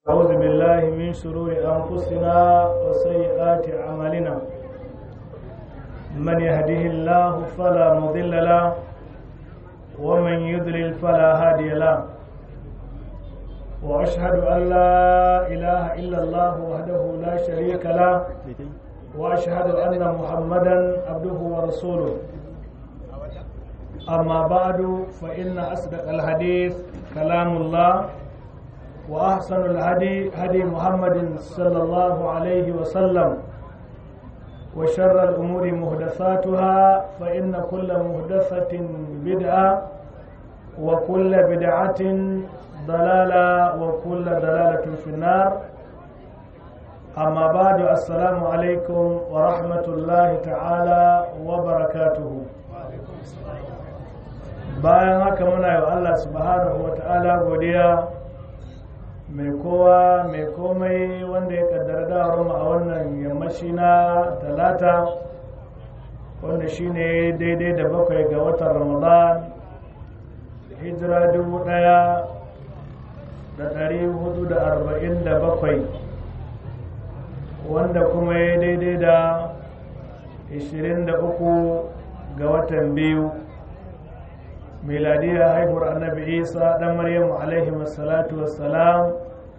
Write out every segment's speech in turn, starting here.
أعوذ بالله من شرور أنفسنا وسيئات أعمالنا من يهده الله فلا مضل له ومن يضلل فلا هادي له وأشهد أن لا إله إلا الله وحده لا شريك له وأشهد أن محمدا عبده ورسوله أما بعد فإن أصدق الحديث كلام الله وأحسن الهدي هدي محمد صلى الله عليه وسلم وشر الأمور محدثاتها فإن كل محدثة بدعة وكل بدعة ضلالة وكل ضلالة في النار أما بعد السلام عليكم ورحمة الله تعالى وبركاته bayan haka muna yi wa Allah subhanahu wa ta'ala godiya mai kowa mai komai wanda ya kaddara dawar a wannan yammaci na talata wanda shine daidai da bakwai ga watan ramadan hijira dubu daya da dari hudu da arba'in da bakwai wanda kuma ya daidai da ishirin da uku ga watan biyu miladiyar haihuwar annabi isa dan maryamu alaihi wassalatu wassalam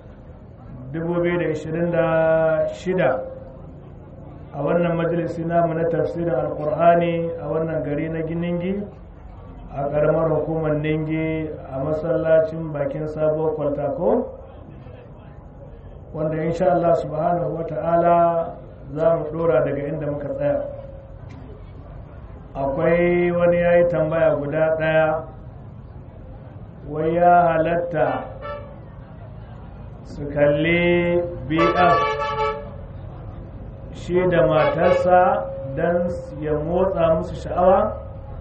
2026 a wannan majalisi namu na tafsirin alkur'ani a wannan gari na giningi a ƙaramar hukumar ningi a masallacin bakin sabuwar kwaltako wanda insha Allah subhanahu wa ta'ala za mu ɗora daga inda muka tsaya akwai wani ya yi tambaya guda ɗaya wai ya halatta su kalli bf shi da matarsa don ya motsa musu sha'awa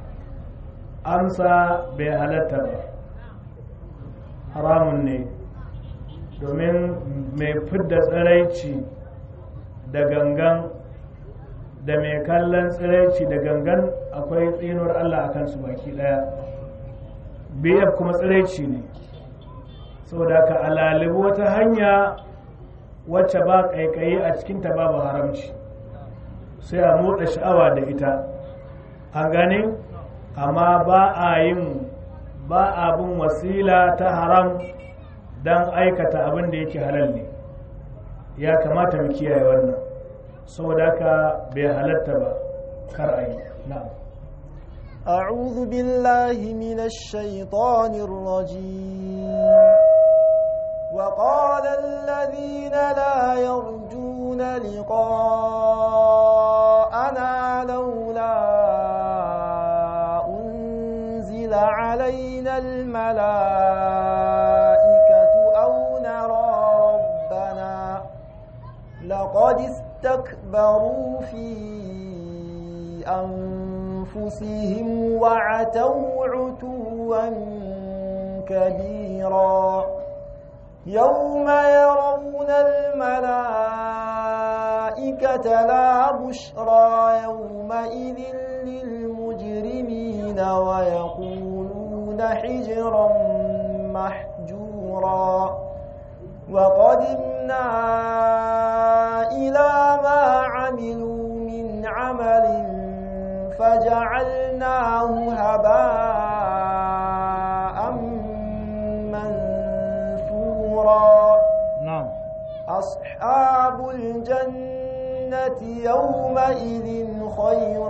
amsa bai halatta ba haramun ne domin mai fidda tsiraici da gangan da mai kallon tsiraici da gangan akwai tsinuwar Allah a kansu baki daya biyar kuma tsiraici ne saboda ka alalibu wata hanya wacce ba kaikayi a cikinta babu haramci sai a motsa sha'awa da ita a gane amma ba a yin ba abin wasila ta haram don aikata abin da yake halal ne ya kamata mu kiyaye wannan saboda haka bai halatta ba kar a yi na'am أعوذ بالله من الشيطان الرجيم وقال الذين لا يرجون لقاءنا لولا أنزل علينا الملائكة أو نرى ربنا لقد استكبروا في أنفسهم وعتوا عتوا كبيرا يوم يرون الملائكة لا بشرى يومئذ للمجرمين ويقولون حجرا محجورا وقدمنا إلى ما عملوا من عمل فجعلناه هباء منثورا na'am أصحاب الجنة يومئذ خير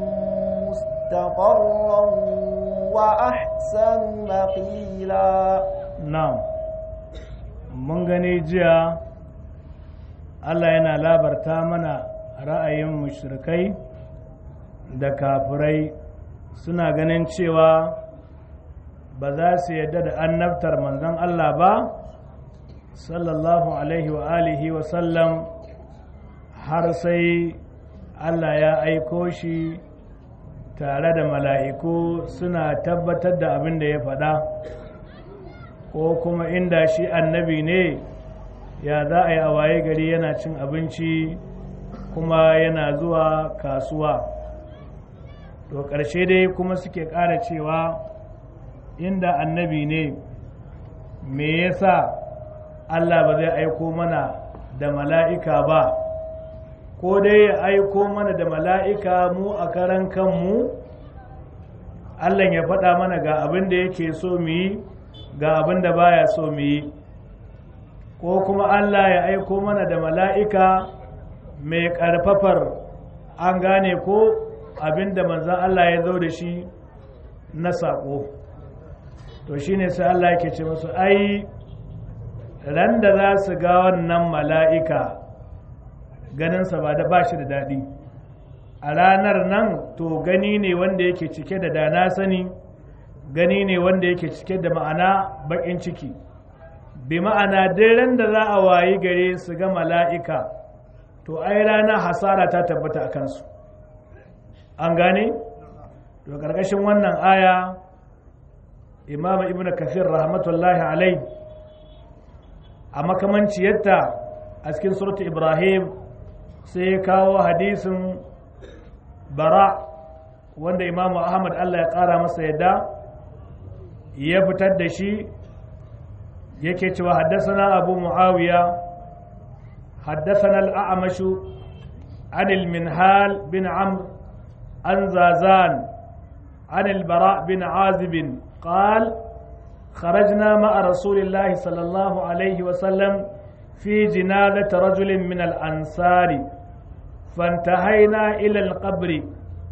مستقرا وأحسن مقيلا na'am mun gani jiya Allah yana labarta mana ra'ayin mushrikai da kafirai suna ganin cewa ba za su yadda da annabtar manzon Allah ba sallallahu alaihi wa alihi wa sallam har sai Allah ya aiko shi tare da mala'iku suna tabbatar da abin da ya faɗa ko kuma inda shi annabi ne ya za a yi a waye gari yana cin abinci kuma yana zuwa kasuwa to ƙarshe dai kuma suke ƙara cewa inda annabi ne me yasa Allah ba zai aiko mana da mala'ika ba ko dai ya aiko mana da mala'ika mu a karan kanmu Allah ya faɗa mana ga abin da yake so mu yi ga abin da baya so mu yi ko kuma Allah ya aiko mana da mala'ika mai ƙarfafar an gane ko abin da manzan Allah ya zo da shi na saƙo to shi ne sai Allah yake ce musu ai ran da za su ga wannan mala'ika ganinsa ba da ba shi da daɗi a ranar nan to gani ne wanda yake cike da dana sani gani ne wanda yake cike da ma'ana baƙin ciki bi ma'ana ran da za a wayi gare su ga mala'ika to ai rana hasara ta tabbata a kansu an gane to ƙarƙashin wannan aya imam ibn kafir rahmatullahi alai a makamanciyarta a cikin suratu ibrahim sai ya kawo hadisin bara wanda imamu ahmad allah ya ƙara masa yadda ya fitar da shi yake cewa haddasana abu muawiya haddasana al'amashu anil minhal bin amr an zazan anil bara bin azibin قال خرجنا مع رسول الله صلى الله عليه وسلم في جنازة رجل من الأنصار فانتهينا إلى القبر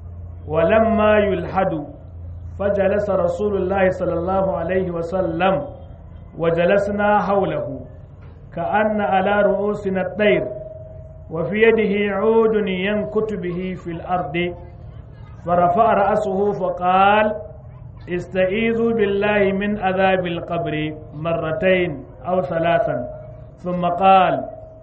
ولما يلحد فجلس رسول الله صلى الله عليه وسلم وجلسنا حوله كأن على رؤوسنا الطير وفي يده عود ينكت به في الأرض فرفع رأسه فقال استعيذوا بالله من عذاب القبر مرتين أو ثلاثا ثم قال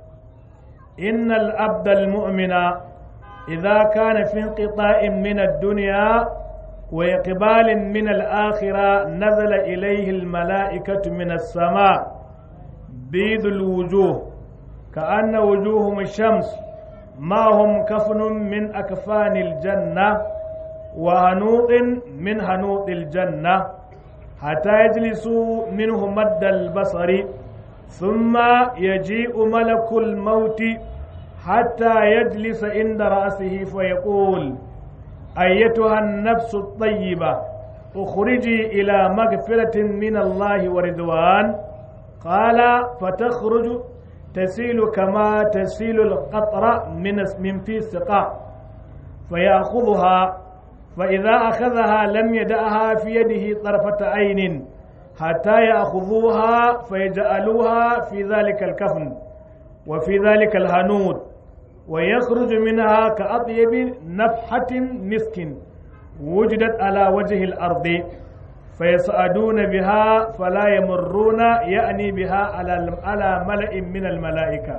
إن الأبد المؤمن إذا كان في انقطاع من الدنيا وإقبال من الآخرة نزل إليه الملائكة من السماء بيض الوجوه كأن وجوههم الشمس ما هم كفن من أكفان الجنة وهنوط من هنوط الجنة حتى يجلسوا منه مد البصر ثم يجيء ملك الموت حتى يجلس عند رأسه فيقول أيتها النفس الطيبة اخرجي إلى مغفرة من الله ورضوان قال فتخرج تسيل كما تسيل القطرة من من في السقاء فيأخذها فإذا أخذها لم يدعها في يده طرفة عين حتى يأخذوها فيجعلوها في ذلك الكفن وفي ذلك الهنود ويخرج منها كأطيب نفحة مسك وجدت على وجه الأرض فيصعدون بها فلا يمرون يأني بها على على ملأ من الملائكة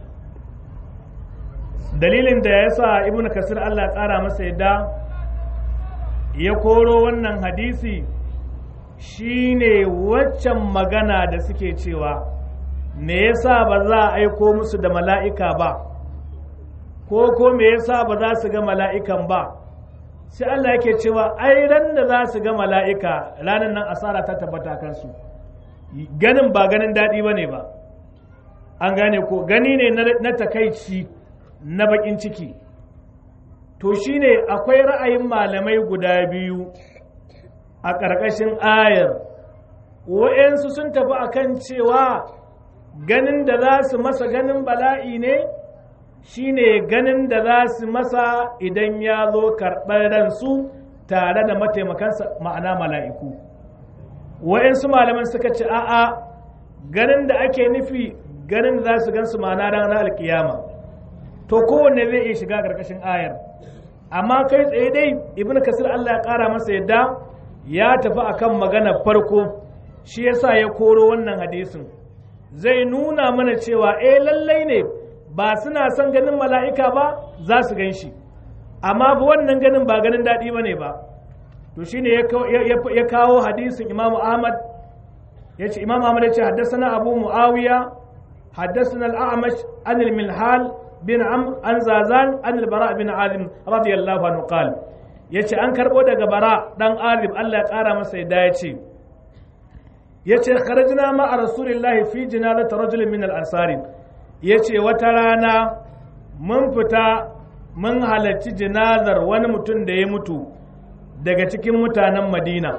dalilin da ya sa ibn kasir Allah ya ƙara masa yadda ya koro wannan hadisi shine waccan magana da suke cewa me yasa ba za a aiko musu da mala'ika ba ko ko me yasa ba za su ga mala'ikan ba sai Allah yake cewa ai ran da za su ga mala'ika ranar nan asara ta tabbata kansu ganin ba ganin daɗi ba ne ba an gane ko gani ne na takaici na baƙin ciki to shine akwai ra'ayin malamai guda biyu a ƙarƙashin ayar wa'yansu sun tafi akan cewa ganin da za su masa ganin bala'i ne shine ganin da za su masa idan ya zo karɓar ransu tare da mataimakansa ma'ana mala'iku wa'yansu malaman suka ce a'a ganin da ake nufi ganin da za su gansu ma'ana ranar alkiyama to kowanne zai iya shiga ƙarƙashin ayar amma kai tsaye dai ibn kasir Allah ya ƙara masa yadda ya tafi akan magana farko shi yasa ya koro wannan hadisin zai nuna mana cewa eh lallai ne ba suna son ganin mala'ika ba za su gan shi amma ba wannan ganin ba ganin daɗi ba ne ba to shine ya kawo hadisin imamu ahmad ya ce imamu ahmad ya ce haddasa abu mu'awiya haddasa al'amash anil milhal bin amr an zazan an albara bin alim radiyallahu anhu qal yace an karbo daga bara dan alim Allah ya kara masa yadda ya ce yace kharajna ma rasulillahi fi jinazati rajulin min al-ansari yace wata rana mun fita mun halarci jinazar wani mutum da ya mutu daga cikin mutanen Madina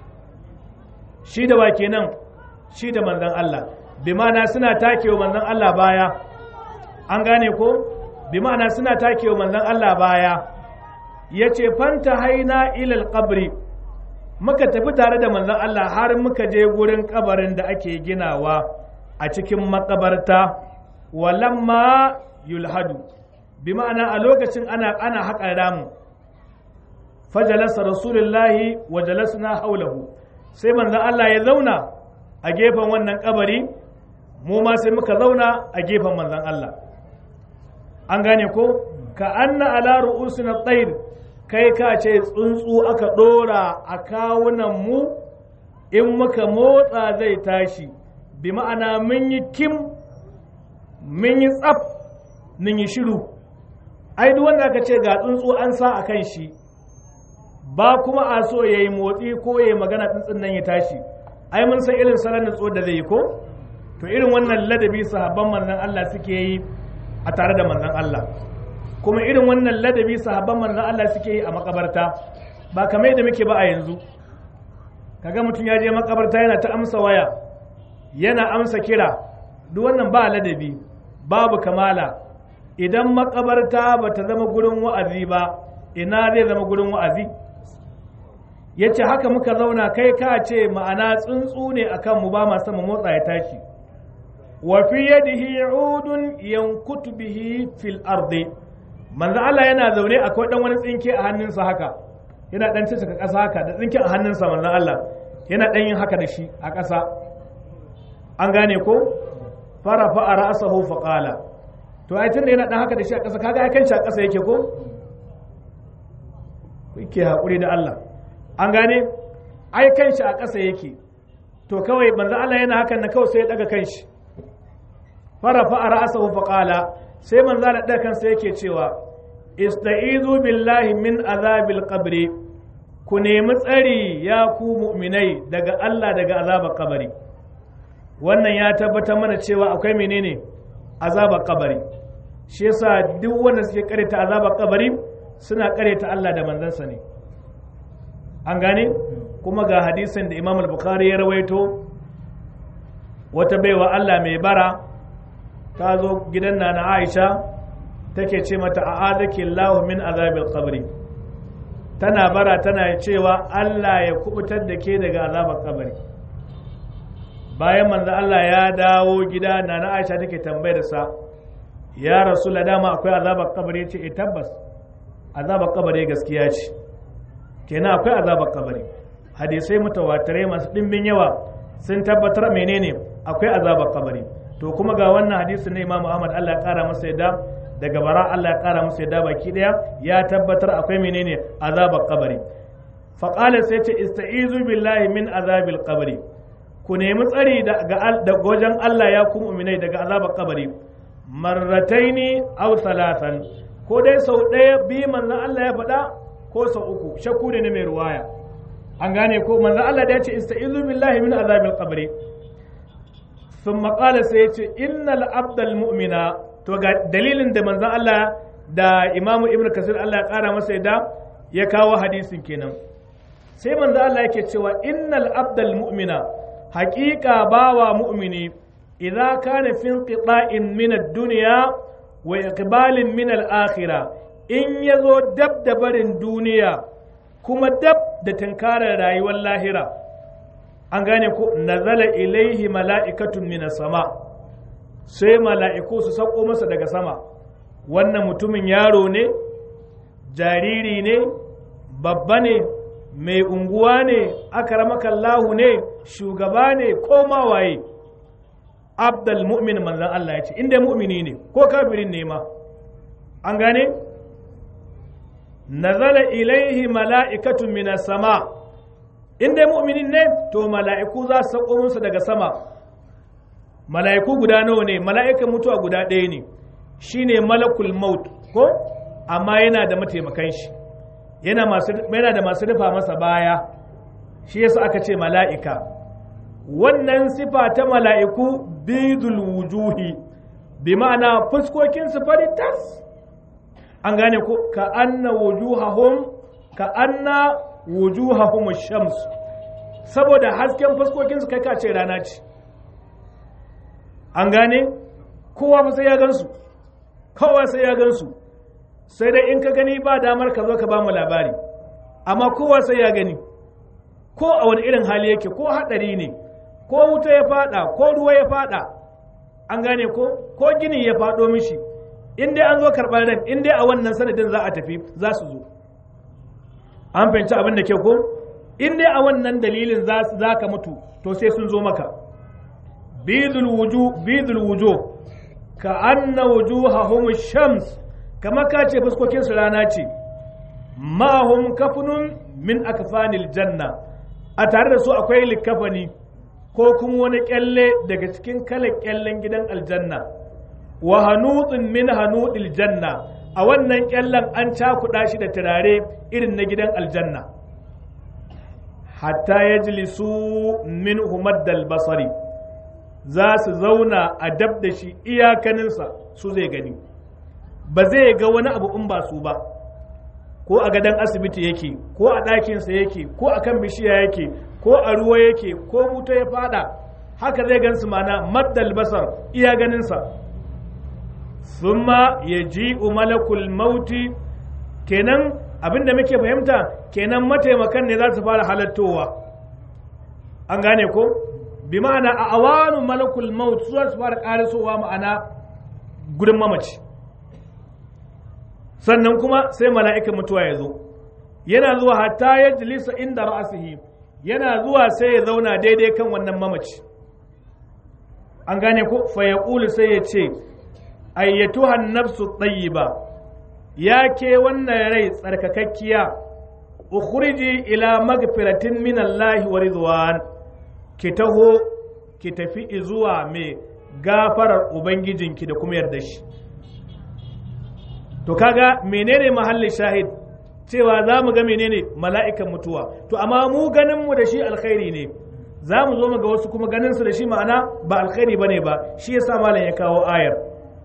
shi da wa kenan shi da manzon Allah bi ma'ana suna takewa manzon Allah baya an gane ko bi ma'ana suna takewa manzon Allah baya yace fanta haina ilal qabri muka tafi tare da manzon Allah har muka je gurin kabarin da ake ginawa a cikin makabarta walamma yulhadu bi ma'ana a lokacin ana ana haƙa ramu fajalasa rasulullahi wa jalasna haulahu sai manzon Allah ya zauna a gefen wannan kabari mu ma sai muka zauna a gefen manzon Allah an gane ko ka anna ala ru'usina tsair kai ka ce tsuntsu aka ɗora a kawunan mu in muka motsa zai tashi bi ma'ana mun yi kim mun yi tsaf mun yi shiru ai duk wanda aka ce ga tsuntsu an sa a kan shi ba kuma a so ya yi motsi ko ya yi magana tsuntsun nan ya tashi ai mun san irin salon nutso da zai yi ko to irin wannan ladabi sahabban manzon Allah suke yi a tare da manzon Allah kuma irin wannan ladabi sahabban manzon Allah suke yi a makabarta ba kamar yadda muke ba a yanzu kaga mutum ya je makabarta yana ta amsa waya yana amsa kira duk wannan ba ladabi babu kamala idan makabarta ba ta zama gurin wa'azi ba ina zai zama gurin wa'azi ya ce haka muka zauna kai ka ce ma'ana tsuntsu ne a kanmu ba masu mu motsa ya tashi wa fi yadihi udun yankutu bihi fil ardi manzo Allah yana zaune akwai dan wani tsinke a hannunsa haka yana dan cika ƙasa haka da tsinke a hannunsa manzo Allah yana dan yin haka da shi a ƙasa an gane ko fara fa ra'sahu fa qala to ai tunda yana dan haka da shi a ƙasa kaga ai kan shi a ƙasa yake ko yake hakuri da Allah an gane ai kan shi a ƙasa yake to kawai manzo Allah yana hakan na kawai sai ya daga kan shi fara fa ra'sahu fa qala sai manzo Allah daga kansa yake cewa ista'izu billahi min azabil qabri ku nemi tsari ya ku mu'minai daga Allah daga azabar kabari wannan ya tabbatar mana cewa akwai menene azabar kabari shi yasa duk wanda suke karanta azabar kabari suna karanta Allah da manzansa ne an gane kuma ga hadisin da Imam al-Bukhari ya rawaito wata baiwa Allah mai bara ta zo gidan nana Aisha take ce mata a'adaki Allah min azabil qabri tana bara tana cewa Allah ya kubutar da ke daga azabar kabari bayan manzo Allah ya dawo gida nana Aisha take tambayar sa ya rasul dama akwai azabar kabari ce eh tabbas azabar kabari gaskiya ce kenan akwai azabar kabari hadisai mutawatirai masu dimbin yawa sun tabbatar menene akwai azabar kabari to kuma ga wannan hadisi na Imam Ahmad Allah ya kara masa yadda daga bara Allah ya kara masa yadda baki daya ya tabbatar akwai menene azabar kabari faqala sai ce ista'izu billahi min azabil qabri ku nemi tsari da wajen Allah ya ku mu'minai daga azabar kabari marrataini aw thalathan ko dai sau ɗaya bi manzon Allah ya faɗa ko sau uku shakku ne na mai ruwaya an gane ko manzon Allah da ya ce ista'izu billahi min azabil qabri ثم قال سيتي إن العبد المؤمن to ga dalilin da manzon Allah da Imam Ibn Kasir Allah ya kara masa yadda ya kawo hadisin kenan sai manzon Allah yake cewa innal abdal mu'mina haqiqa bawa mu'mini idza kana fi inqita'in min ad-dunya wa iqbalin min al-akhirah in yazo dab da barin duniya kuma dab da tunkarar rayuwar lahira an gane ko nazala ilaihi mala'ikatun minas sama sai mala'iku su sauko masa daga sama wannan mutumin yaro ne jariri ne babba ne mai unguwa ne akaramakallahu ne shugaba ne ko mawaye abdal mu'min manzan Allah ya ce inda mu'mini ne ko kafirin ne ma an gane nazala ilaihi mala'ikatun minas sama' in dai mu'minin ne to mala'iku za su sauko musu daga sama mala'iku guda nawa ne mala'ikan mutuwa guda ɗaya ne shine malakul maut ko amma yana da mataimakan shi yana da masu rufa masa baya shi yasa aka ce mala'ika wannan sifa ta mala'iku bidul wujuhi bi ma'ana fuskokinsu fari tas an gane ko ka anna wujuhahum ka anna wujuhahum shams saboda hasken fuskokinsu kai ka ce rana ce an gane kowa fa sai ya gansu kowa sai ya gansu sai dai in ka gani ba damar ka zo ka ba mu labari amma kowa sai ya gani ko a wani irin hali yake ko haɗari ne ko wuta ya fada ko ruwa ya fada an gane ko ko gini ya fado mishi in dai an zo karɓar ran in dai a wannan sanadin za a tafi za su zo an fahimci abin da ke ko in dai a wannan dalilin za ka mutu to sai sun zo maka bidul wuju bidul wuju ka anna wujuhahum shams kama ka ce fuskokin su rana ce ma'ahum kafunun min akfanil janna a tare da su akwai likafani ko kuma wani kyalle daga cikin kalan kyallen gidan aljanna wa hanutsin min hanudil janna a wannan kyallen an cakuɗa shi da turare irin na gidan aljanna hatta ya jilisu min humaddal basari za su zauna a dab da shi iyakaninsa su zai gani ba zai ga wani abu in ba su ba ko a gadon asibiti yake ko a ɗakinsa yake ko a kan bishiya yake ko a ruwa yake ko wuta ya fada haka zai gansu mana maddal basar iya ganinsa summa ya ji malakul mauti kenan abinda muke fahimta kenan mataimakan ne za su fara halattowa an gane ko bi ma'ana a awanu malakul maut su za su fara karisowa ma'ana gudun mamaci sannan kuma sai mala'ikan mutuwa ya zo yana zuwa hatta ya jilisa inda ra'asihi yana zuwa sai ya zauna daidai kan wannan mamaci an gane ko fa ya sai ya ce ayyatuhan nafsu tayyiba ya ke wannan rai tsarkakakkiya ukhriji ila magfiratin min Allah wa ridwan ki taho ki tafi zuwa mai gafarar ubangijinki da kuma yarda shi to kaga menene mahallin shahid cewa za mu ga menene mala'ikan mutuwa to amma mu ganin mu da shi alkhairi ne za mu zo mu ga wasu kuma ganin su da shi ma'ana ba alkhairi bane ba shi yasa malam ya kawo ayar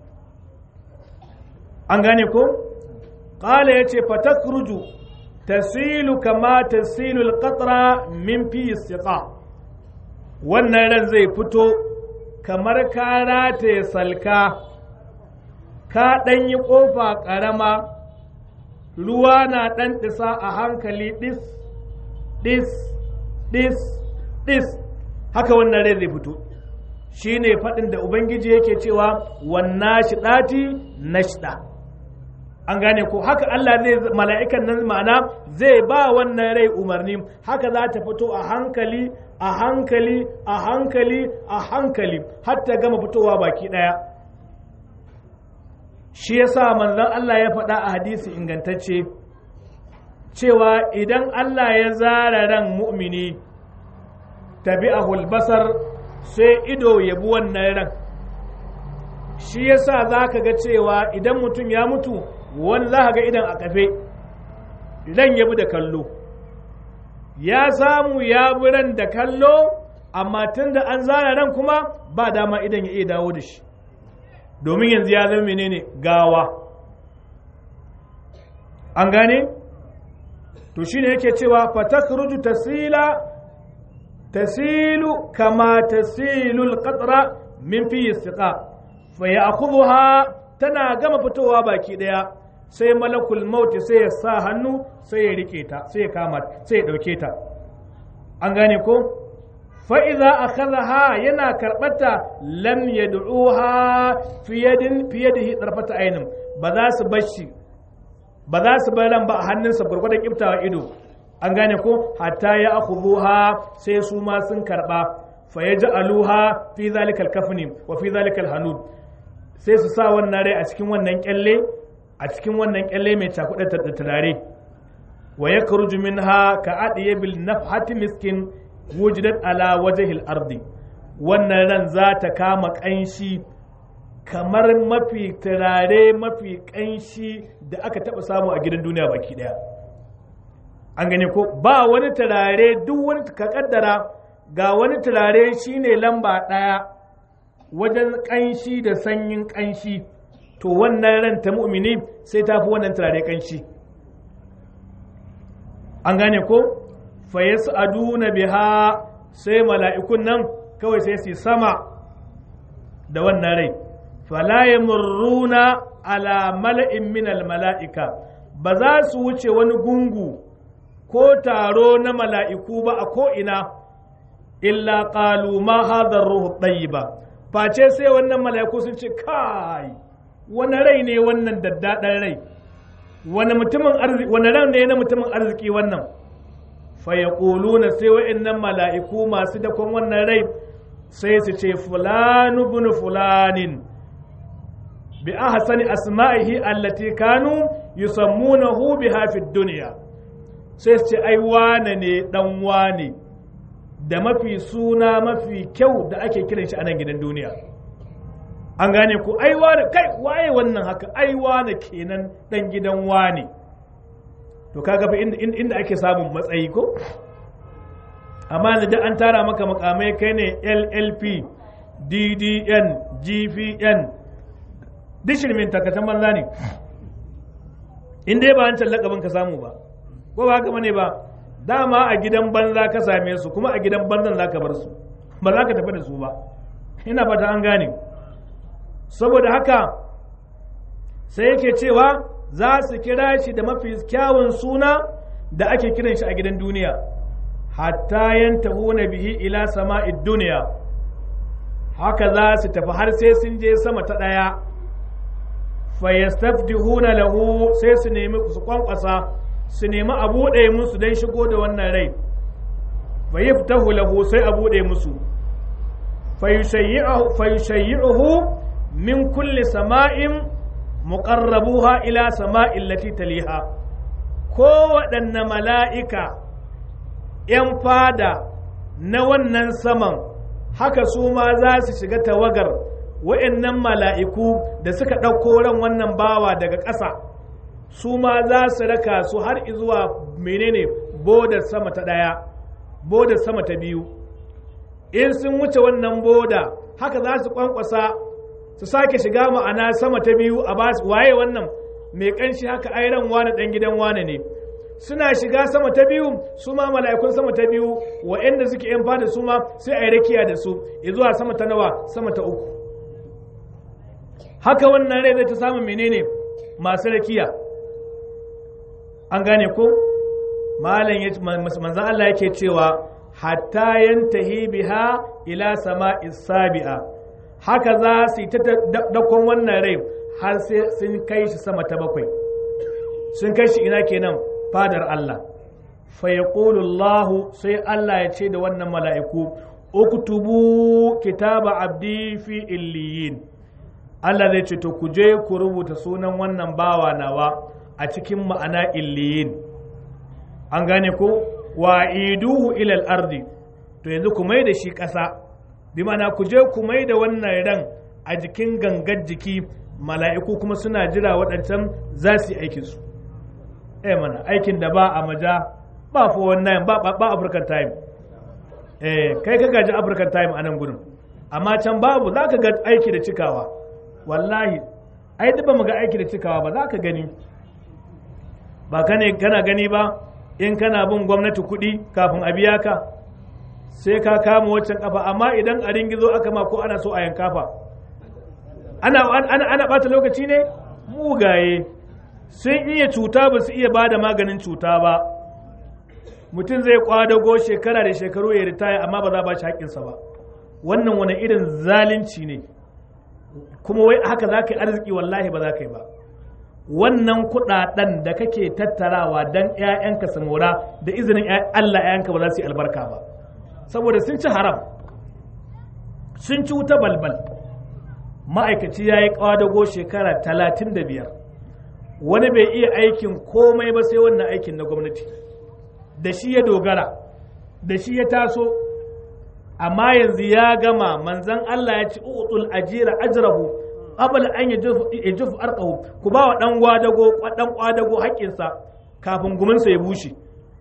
an gane ko qala yace fatakruju tasilu kama tasilu alqatra min fi istiqa wannan ran zai fito kamar ka rataye salka ka ɗan yi ƙofa ƙarama ruwa na ɗan ɗisa a hankali ɗis ɗis ɗis ɗis haka wannan rai zai fito shi ne faɗin da ubangiji yake cewa wannan shi ɗati na shida an gane ko haka Allah zai mala'ikan nan ma'ana zai ba wannan rai umarni haka za ta fito a hankali a hankali a hankali a hankali har ta gama fitowa baki ɗaya shi yasa manzon Allah ya faɗa a hadisi ingantacce cewa idan Allah ya zara ran mu'mini tabi'ahul basar sai ido ya bi wannan ran shi yasa za ka ga cewa idan mutum ya mutu wani za ka ga idan a kafe ran ya bi da kallo ya samu ya bi ran da kallo amma tun da an zara ran kuma ba dama idan ya iya dawo da shi domin yanzu ya zama menene gawa an gane to shine yake cewa fatakruju tasila tasilu kama tasilu alqatra min fi istiqa fa ya'khudha tana gama fitowa baki daya sai malakul maut sai ya sa hannu sai ya rike ta sai ya kama sai ya dauke ta an gane ko fa'iza a kazaha yana karɓata lam ya du'uha fiye da ɗarfata ainin ba za su bashi ba za su bar ran ba a hannunsa gwargwadon ƙiftawa ido an gane ko hatta ya akhudhuha sai su ma sun karɓa fa ya aluha fi zalikal kafni wa fi zalikal hanud sai su sa wannan rai a cikin wannan kyalle a cikin wannan kyalle mai cakuɗa da turare wa yakhruju minha ka adiye bil nafhati miskin wujidat ala wajhil ardi wannan ran za ta kama ƙanshi kamar mafi turare mafi ƙanshi da aka taɓa samu a gidan duniya baki ɗaya an gane ko ba wani turare duk wani ka kaddara ga wani turare shine lamba ɗaya wajen ƙanshi da sanyin ƙanshi to wannan ran ta mu'mini sai ta fi wannan turare ƙanshi an gane ko fa yas'aduna biha sai mala'ikun nan kawai sai su sama da wannan rai fala yamurruna ala mala'in min mala'ika ba za su wuce wani gungu ko taro na mala'iku ba a ko'ina illa qalu ma hadha ruhu ba face sai wannan mala'iku sun ce kai wani rai ne wannan daddaɗan rai wani mutumin arziki wani ran ne na mutumin arziki wannan fa yaquluna sai wa'annan mala'iku masu dakon wannan rai sai su ce fulanu bin fulanin bi ahsani asma'ihi allati kanu yusammunahu biha fid dunya sai su ce ai wane ne dan wane da mafi suna mafi kyau da ake kiran shi a nan gidan duniya an gane ku ai wane kai waye wannan haka ai wane kenan dan gidan wane to kaga fa inda, inda ake samun matsayi ko amma da an tara maka makamai kai ne llp ddn gvn dishirmin takatan banza ne in dai ba an lakabin ka samu ba ko ba haka bane ba dama a gidan banza ka same su kuma a gidan banzan za ka bar su ba za ka tafi da su ba ina fata an gane saboda haka sai yake cewa za su kira shi da mafi kyawun suna da ake kiran shi a gidan duniya hatta yantahuna bihi ila sama'id duniya haka za su tafi har sai sun je sama ta ɗaya fayastaftihuna lahu sai su nemi su kwankwasa su nemi a buɗe musu don shigo da wannan rai fayiftahu lahu sai a buɗe musu fayushayyi'uhu min kulli sama'in muqarrabuha ila sama'in lati taliha ko waɗanne mala'ika ‘yan fada na wannan saman haka su ma za su shiga tawagar wa'yannan mala'iku da suka ɗauko ran wannan bawa daga ƙasa su ma za su raka su har zuwa menene bodar sama ta ɗaya bodar sama ta biyu in sun wuce wannan boda haka za su kwankwasa su sake shiga ma'ana sama ta biyu a ba waye wannan mai ƙanshi haka airan wane ɗan gidan wane ne suna shiga sama ta biyu su ma mala'ikun sama ta biyu wa'anda suke yan fada su ma sai a yi rakiya da su zuwa sama ta nawa sama ta uku haka wannan rai zai ta samun menene masu rakiya an gane ko malam manzan Allah yake cewa hatta yantahi biha ila sama'i sabi'a haka za su yi ta dakon wannan rai har sai sun kai shi sama ta bakwai sun kai shi ina kenan fadar Allah fa yaqulu sai Allah ya ce da wannan mala'iku uktubu kitaba abdi fi illiyin Allah zai ce to ku je ku rubuta sunan wannan bawa nawa a cikin ma'ana illiyin an gane ko wa iduhu ilal ardi to yanzu ku mai da shi ƙasa bi ma'ana ku je ku mai da wannan ran a jikin gangar jiki mala'iku kuma suna jira waɗancan za su yi aikinsu eh mana aikin da ba a maja ba for wannan ba ba african time eh kai ka gaji african time a nan gudun amma can babu za ka ga aiki da cikawa wallahi ai duk ba mu ga aiki da cikawa ba za ka gani ba kane kana gani ba in kana bin gwamnati kuɗi kafin a biya ka sai ka kama waccan kafa amma idan a ringizo aka ma ko ana so a yanka fa ana ana ana bata lokaci ne mugaye sun iya cuta ba su iya ba da maganin cuta ba mutum zai kwadago shekara da shekaru ya ritaya amma ba za ba shi haƙƙinsa ba wannan wani irin zalunci ne kuma wai haka za ka yi arziki wallahi ba za ka yi ba wannan kuɗaɗen da kake tattarawa don 'ya'yanka su mora da izinin Allah 'ya'yanka ba za su yi albarka ba saboda sun ci haram sun ci wuta balbal ma'aikaci ya yi kwadago shekara talatin da biyar wani bai iya aikin komai ba sai wannan aikin na gwamnati da shi ya dogara da shi ya taso amma yanzu ya gama manzan Allah ya ci utul ajira ajrahu qabla an yajuf arqahu ku ba wa dan gwadago dan kwadago haƙƙinsa kafin guminsa ya bushe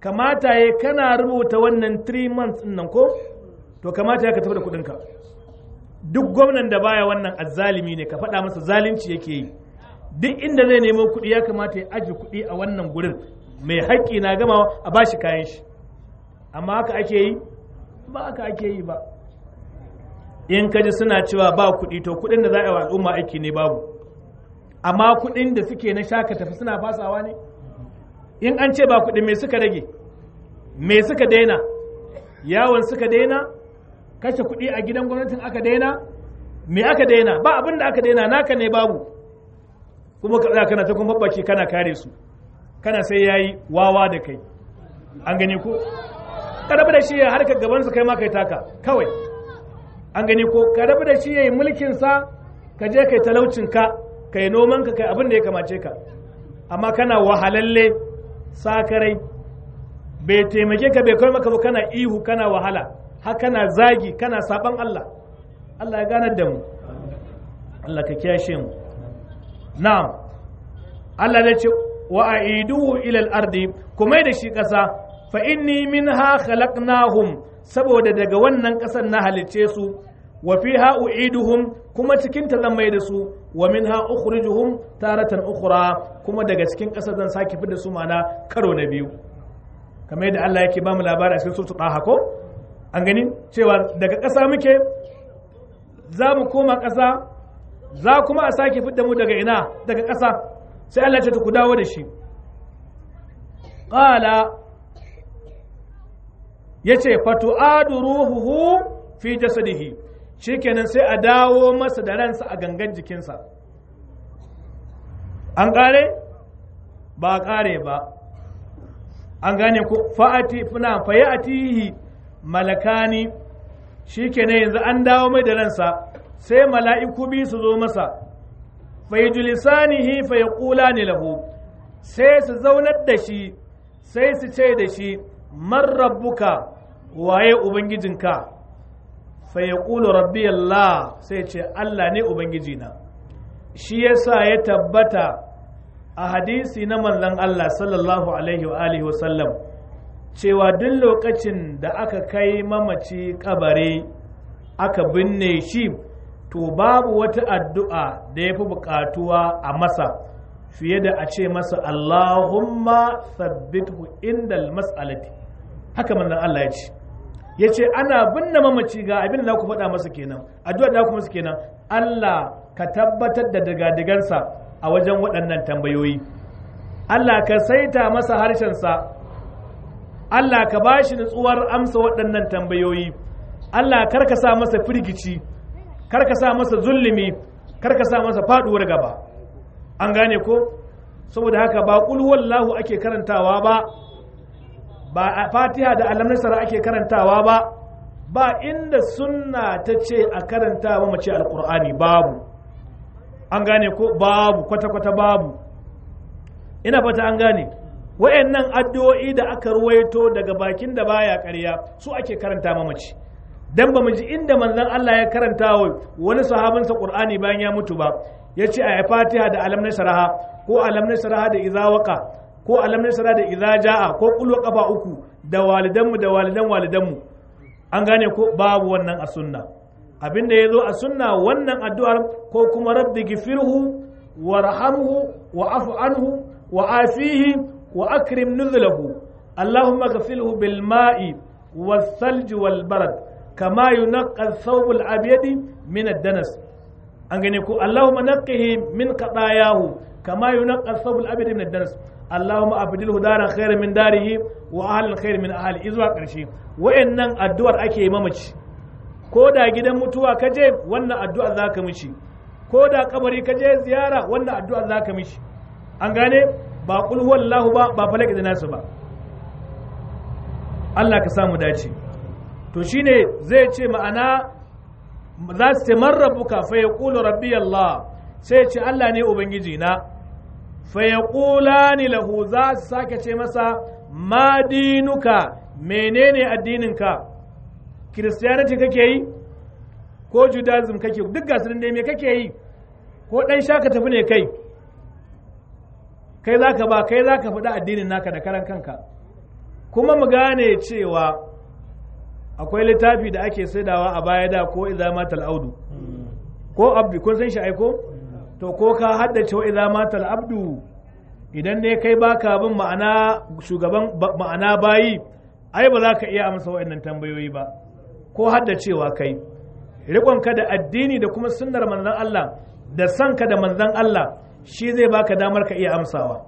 kamata ya kana rubuta wannan 3 months nan ko to kamata ya ka tafi da kuɗinka duk gwamnan da baya wannan azzalimi ne ka faɗa masa zalunci yake yi duk inda zai nemo kuɗi ya kamata ya aji kuɗi a wannan gurin mai haƙƙi na gama a bashi kayan shi amma haka ake yi ba haka ake yi ba in kaji suna cewa ba kuɗi to kuɗin da za a yi wa al'umma aiki ne babu amma kuɗin da suke na shaka tafi suna fasawa ne in an ce ba kuɗi me suka rage me suka daina yawon suka daina kashe kuɗi a gidan gwamnatin aka daina me aka daina ba abin da aka daina naka ne babu kuma ka tsaya kana ta kuma babbaki kana kare su kana sai yayi wawa da kai an gani ko ka rabu da shi ya harkar gabansa kai ma kai taka kawai an gani ko ka rabu da shi ya yi mulkin sa ka je kai talaucin ka kai noman ka kai abin da ya kamace ka amma kana wahalalle sakarai bai taimake ka bai kai maka ba kana ihu kana wahala har kana zagi kana saban Allah Allah ya ganar da mu Allah ka kiyashe mu na'am Allah ya ce wa aiduhu ila al-ardi kuma da shi kasa fa inni minha khalaqnahum saboda daga wannan kasar na halicce su wa fiha u'iduhum kuma cikin ta zan mai da su wa minha ukhrijuhum taratan ukhra kuma daga cikin kasar zan sake fi da su mana karo na biyu kamar yadda Allah yake ba mu labari a cikin suratul Taha ko an gani cewa daga ƙasa muke za mu koma ƙasa za kuma a sake fidda mu daga ina daga ƙasa sai Allah ya ce ku dawo da shi qala yace fatu'adu ruhuhu fi jasadihi shikenan sai a dawo masa da ransa a gangan jikinsa an kare ba kare ba an gane ku fa'ati funa fayatihi malakani shikenan yanzu an dawo mai da ransa sai mala'iku bi su zo masa fayjulisanihi fayaqulani lahu sai su zaunar da shi sai su ce da shi man rabbuka waye ubangijinka fayaqulu rabbi Allah sai ce Allah ne ubangijina shi yasa ya tabbata a hadisi na manzon Allah sallallahu alaihi wa alihi wa sallam cewa duk lokacin da aka kai mamaci kabare aka binne shi to babu wata addu'a da ya fi buƙatuwa a masa fiye da a ce masa Allahumma sabbithu indal mas'alati haka manzon Allah ya ce ya ce ana binne mamaci ga abin da ku faɗa masa kenan addu'a da ku masa kenan Allah ka tabbatar da digadigansa a wajen waɗannan tambayoyi Allah ka saita masa harshensa Allah ka ba shi nutsuwar amsa waɗannan tambayoyi Allah kar ka sa masa firgici kar ka sa masa zulumi kar ka sa masa faɗuwar gaba an gane ko saboda haka ba ƙul wallahu ake karantawa ba ba a fatiha da alam nasara ake karantawa ba ba inda sunna ta ce a karanta ba mace alkur'ani babu an gane ko babu kwata-kwata babu ina fata an gane wayannan addu'o'i da aka ruwaito daga bakin da baya ƙarya su ake karanta mamaci dan ba mu ji inda manzon Allah ya karanta wa wani sahabinsa Qur'ani bayan ya mutu ba yace a Fatiha da alam nasraha ko alam nasraha da idza waqa ko alam nasra da idza jaa ko kullu kafa uku da walidanmu da walidan walidanmu an gane ko babu wannan a sunna abinda yazo a sunna wannan addu'ar ko kuma rabbi gifirhu warhamhu wa afu anhu wa afihi wa akrim nuzulahu allahumma ghfirhu bil ma'i was salj wal barad kama yunqqa ath-thawb al-abyad min ad-danas an gane ko allahumma naqqihi min qadayahu kama yunqqa ath-thawb al-abyad min ad-danas Allahumma abdilhu daran khairan min darihi wa ahlan khairan min ahli izuwa karshe wayannan addu'ar ake yi mamaci ko da gidan mutuwa ka je wannan addu'a zaka mishi ko da kabari ka je ziyara wannan addu'a zaka mishi an gane ba qul huwallahu ba ba falaki da nasu ba Allah ka samu dace to shine zai ce ma'ana za su ce man rabbuka fa yaqulu rabbi Allah sai ce Allah ne ubangiji na fayaƙulani lahu za su sake ce masa ma dinuka menene addininka kiristiyaniti kake yi ko judaism kake duk gasu dai me kake yi ko ɗan shaka tafi ne kai kai za ka ba kai za ka faɗi addinin naka da karan kanka kuma mu gane cewa akwai littafi da ake saidawa a baya da ko idza matal audu ko abdu kun san shi aiko to ko ka haddace wa idza matal abdu idan ne kai baka bin ma'ana shugaban ma'ana bayi ai ba za ka iya amsa wa'annan tambayoyi ba ko haddacewa kai riƙonka da addini da kuma sunnar manzon Allah da sanka da manzon Allah shi zai baka damar ka iya amsawa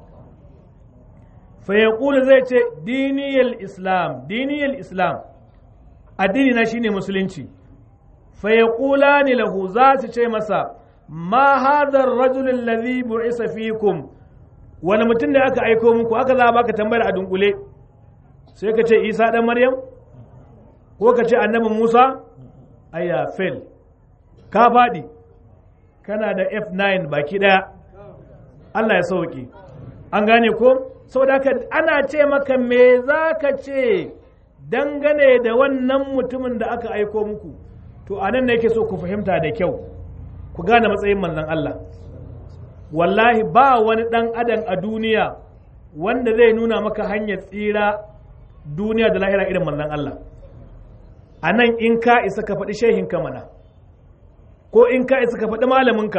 fa yaqulu zai ce diniyal islam diniyal islam addini na shine musulunci fa yaqulani lahu za su ce masa ma hadha ar-rajul alladhi bu'isa fikum wani mutum da aka aiko muku aka za baka tambayar a dunkule sai ka ce isa dan maryam ko ka ce annabi musa ayya fail ka faɗi kana da f9 baki ɗaya allah ya sauke an gane ko saboda haka ana ce maka me za ka ce dangane da wannan mutumin da aka aiko muku to a nan ne yake so ku fahimta da kyau ku gane matsayin manzon allah wallahi ba wani ɗan adam a duniya wanda zai nuna maka hanyar tsira duniya da lahira irin manzon Allah a nan in ka isa ka faɗi shehinka mana ko in ka isa ka faɗi malaminka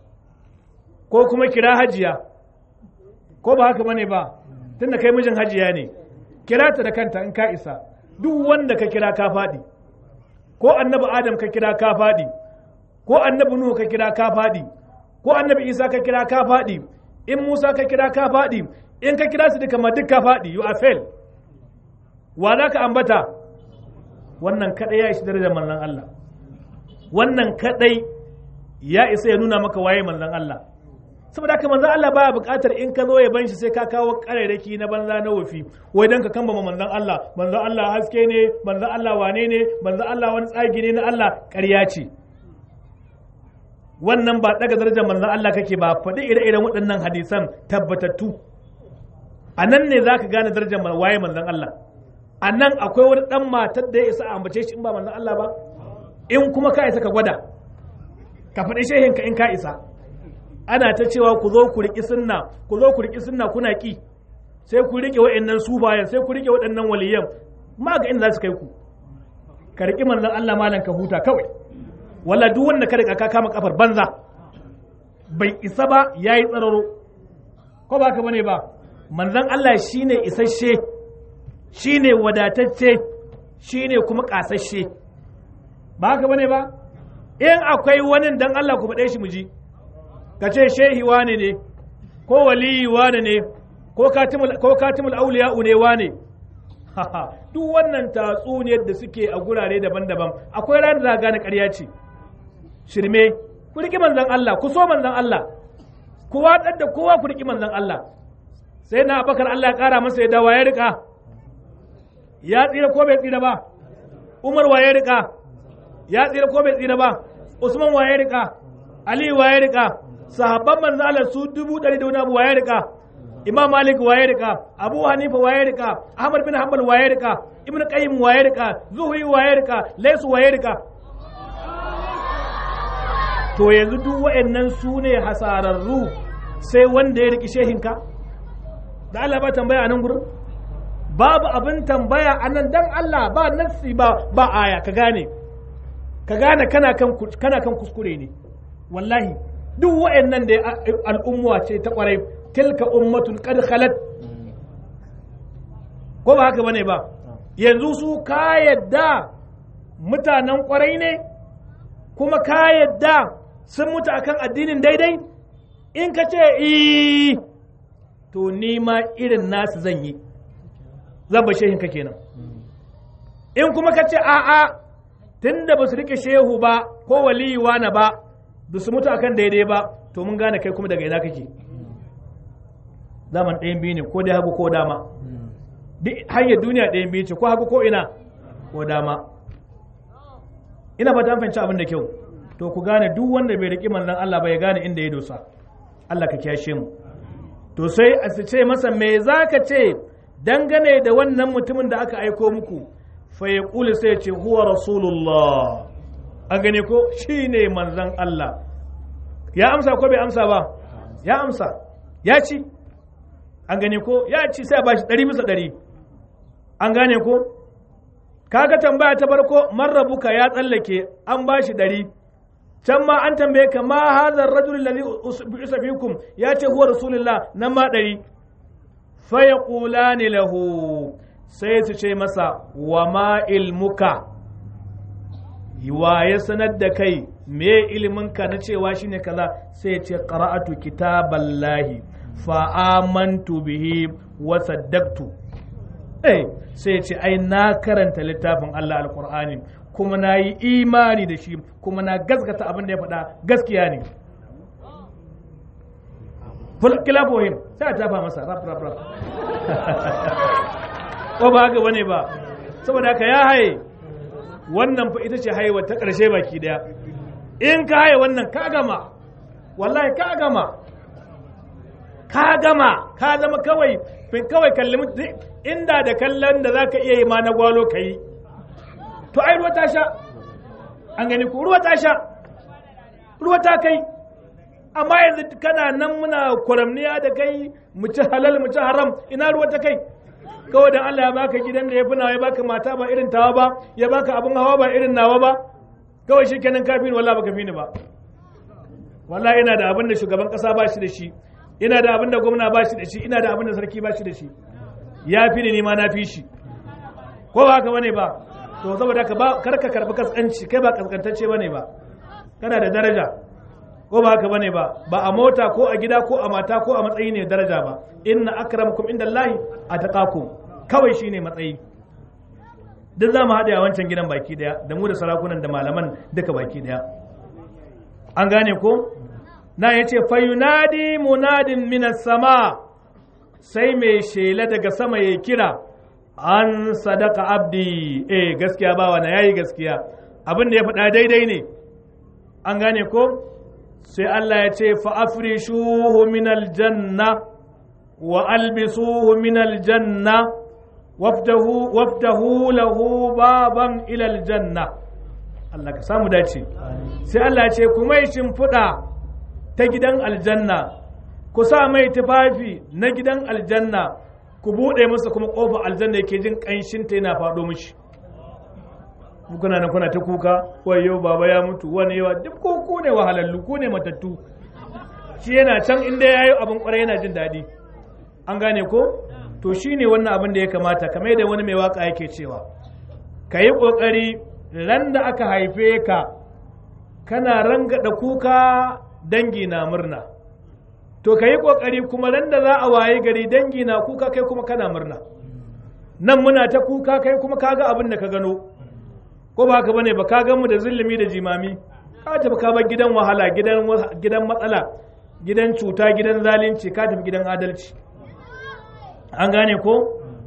ko kuma kira hajiya ko ba haka bane ba tunda kai mijin hajiya ne kira ta da kanta in ka isa duk wanda ka kira ka faɗi ko annabi adam ka kira ka faɗi ko annabi nuhu ka kira ka faɗi ko annabi isa ka kira ka faɗi in musa ka kira ka faɗi in ka kira su duka ma duk ka faɗi you are fail wa za ka ambata wannan kadai ya ishi darajar manzon Allah wannan kadai ya isa ya nuna maka waye manzon Allah saboda haka manzon Allah baya buƙatar in ka zo ya ban shi sai ka kawo ƙarairaki na banza na wofi wai dan ka kamba manzon Allah manzon Allah haske ne manzon Allah wane ne manzon Allah wani tsagi ne na Allah ƙarya ce wannan ba daga darajar manzon Allah kake ba faɗi ire-iren waɗannan hadisan tabbatattu a nan ne za ka gane darajar waye manzon Allah a nan akwai wani ɗan matar da ya isa a ambace shi in ba manzon Allah ba in kuma ka isa ka gwada ka faɗi shehinka in ka isa ana ta cewa ku zo ku riƙi sunna ku zo ku riƙi sunna kuna ƙi sai ku riƙe waɗannan sufayen sai ku riƙe waɗannan waliyan ma ga inda za su kai ku ka riƙi manzon Allah malam ka huta kawai wala duk wanda ka riƙa ka kama kafar banza bai isa ba yayi tsararo ko ba ka bane ba manzon Allah shine isasshe shine wadatacce shine kuma kasashe ba haka bane ba in akwai wani dan Allah ku faɗe shi mu ji ka ce shehi wane ne ko waliyi wane ne ko katimul ko katimul auliya ne wane duk wannan tatsuniyar da suke a gurare daban-daban akwai ran da gane ƙarya ce shirme ku riƙi manzon Allah ku so manzon Allah ku watsar da kowa ku riƙi manzon Allah sai na abakar Allah ya ƙara masa ya dawa ya riƙa ya tsira ko bai tsira ba Umar wa ya riƙa ya tsira ko bai tsira ba Usman wa ya riƙa Ali wa ya riƙa sahabban manzo Allah su dubu ɗari da wani abu wa ya riƙa Imam Malik wa ya riƙa Abu Hanifa wa ya riƙa Ahmad bin Hanbal wa ya riƙa Ibn Qayyim wa ya riƙa Zuhri wa ya riƙa Laysu wa ya riƙa to yanzu duk wa'annan su ne hasararru sai wanda ya riƙi shehinka da Allah ba tambaya a nan gurin babu abin tambaya a nan dan Allah ba nassi ba ba aya ka gane ka gane kana kan kana kan kuskure ne wallahi duk wa'annan da al'umma ce ta kwarai tilka ummatun qad khalat ko ba haka bane ba yanzu su ka yadda mutanen kwarai ne kuma ka yadda sun mutu akan addinin daidai in ka ce to ni ma irin nasu zan yi zan ba shehinka kenan in kuma ka ce a'a tun da ba su rike shehu ba ko waliyi na ba ba su mutu akan daidai ba to mun gane kai kuma daga ina kake zaman ɗayan biyu ne ko dai hagu ko dama duk hanyar duniya ɗayan biyu ce ko hagu ko ina ko dama ina ba ta fahimci abin da kyau to ku gane duk wanda bai riƙi manzon Allah ba ya gane inda ya dosa Allah ka kiyashe mu to sai a ce masa me za ka ce dangane da wannan mutumin da aka aiko muku fa ya ƙuli sai ce huwa rasulullah an gane ko shi ne manzan Allah ya amsa ko bai amsa ba ya amsa ya ci an gane ko ya ci sai ba shi ɗari bisa ɗari an gane ko kaga tambaya ta farko marrabuka ya tsallake an ba shi ɗari can ma an tambaye ka ma hadar rajul ladhi bi'isa fikum ya ce huwa rasulullah nan ma ɗari fa yaqulani lahu sai su ce masa wa ma ilmuka wa ya sanar da kai me iliminka na cewa shine kaza sai ce qara'atu kitaballahi fa amantu bihi wa saddaqtu eh sai ce ai na karanta littafin Allah alqur'ani kuma na yi imani da shi kuma na gaskata abin da ya faɗa gaskiya ne kilafohim sai a tafa masa rap rap rap ko ba haka bane ba saboda haka ya haye wannan fa ita ce haihuwa ta ƙarshe baki daya in ka haye wannan ka gama wallahi ka gama ka gama ka zama kawai fin kawai kalli inda da kallon da zaka iya yi ma na gwalo ka yi to ai ruwa ta sha an gani ko ruwa ta sha ruwa ta kai amma yanzu kana nan muna kwaramniya da kai mu ci halal mu ci haram ina ruwa ta kai kawai dan Allah ya baka gidan da ya fi nawa ya baka mata ba irin tawa ba ya baka abin hawa ba irin nawa ba kawai shi kenan kafin wallahi baka fi ni ba wallahi ina da abin da shugaban kasa ba shi da shi ina da abin da gwamna ba shi da shi ina da abin da sarki ba shi da shi ya fi ni ma na fi shi ko ba haka bane ba to saboda ka ba kar ka karbi kaskanci kai ba kaskantacce bane ba kana da daraja ko ba haka bane ba ba a mota ko a gida ko a mata ko a matsayi ne daraja ba inna akramakum indallahi ataqakum kawai shine matsayi duk za mu haɗe a wancan gidan baki daya da mu da sarakunan da malaman duka baki daya an gane ko na ya ce fayunadi munadin minas sama sai mai shela daga sama ya kira an sadaka abdi eh gaskiya bawa na yayi gaskiya abin da ya faɗa daidai ne an gane ko sai Allah ya ce fa'afrishuhu min aljanna wa albisuhu min aljanna waftahu waftahu lahu baban ila aljanna Allah ka samu dace sai Allah ya ce kuma yi shimfiɗa ta gidan aljanna ku sa mai tufafi na gidan aljanna ku buɗe masa kuma ƙofar aljanna yake jin ƙanshinta yana faɗo mishi kuna nan kuna ta kuka wayo baba ya mutu wani yawa duk ko ku ne wahalallu ku ne matattu shi yana can inda ya yi abin kwarai yana jin daɗi an gane ko to shi ne wannan abin da ya kamata kamar yadda wani mai waka yake cewa ka yi ƙoƙari ran da aka haife ka kana rangada kuka dangi na murna to ka yi ƙoƙari kuma ran da za a waye gari dangi na kuka kai kuma kana murna nan muna ta kuka kai kuma kaga abin da ka gano ko ba haka bane ba ka gan mu da zulumi da jimami ka tafi ka bar gidan wahala gidan gidan matsala gidan cuta gidan zalunci ka tafi gidan adalci an gane ko